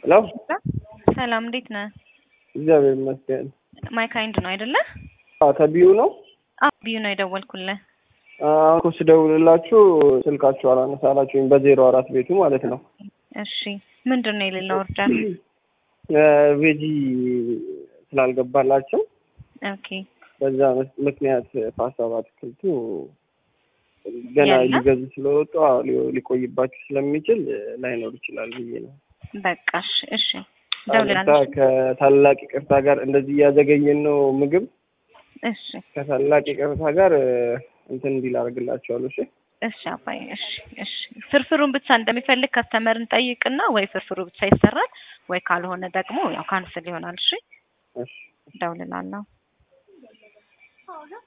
ሄሎ ሰላም እንዴት ነህ? እግዚአብሔር ይመስገን። ማይ ካይንድ ነው አይደለ? አዎ ከቢዩ ነው። አዎ ቢዩ ነው የደወልኩልህ። አሁን እኮ ስደውልላችሁ ስልካችሁ አላነሳላችሁኝ በዜሮ አራት ቤቱ ማለት ነው። እሺ ምንድን ነው የሌለው ኦርደር? ቬጂ ስላልገባላቸው ኦኬ በዛ መስ- ምክንያት ፓስታ በአትክልቱ ገና ያለ? ሊገዙ ስለወጡ አዎ፣ ሊ- ሊቆይባችሁ ስለሚችል ላይኖር ይችላል ብዬ ነው። በቃ እሺ እሺ ይቅርታ፣ ደውልላለሁ። ከታላቅ ይቅርታ ጋር እንደዚህ እያዘገየን ነው ምግብ እሺ ከታላቅ ይቅርታ ጋር እንትን እንዲል አደርግላቸዋለሁ። እሺ እሺ አባዬ እሺ እሺ ፍርፍሩን ብቻ እንደሚፈልግ ከስተመርን ጠይቅና ወይ ፍርፍሩ ብቻ ይሰራል ወይ ካልሆነ ደግሞ ያው ካንስል ይሆናል። እሺ እሺ ደውልላለሁ።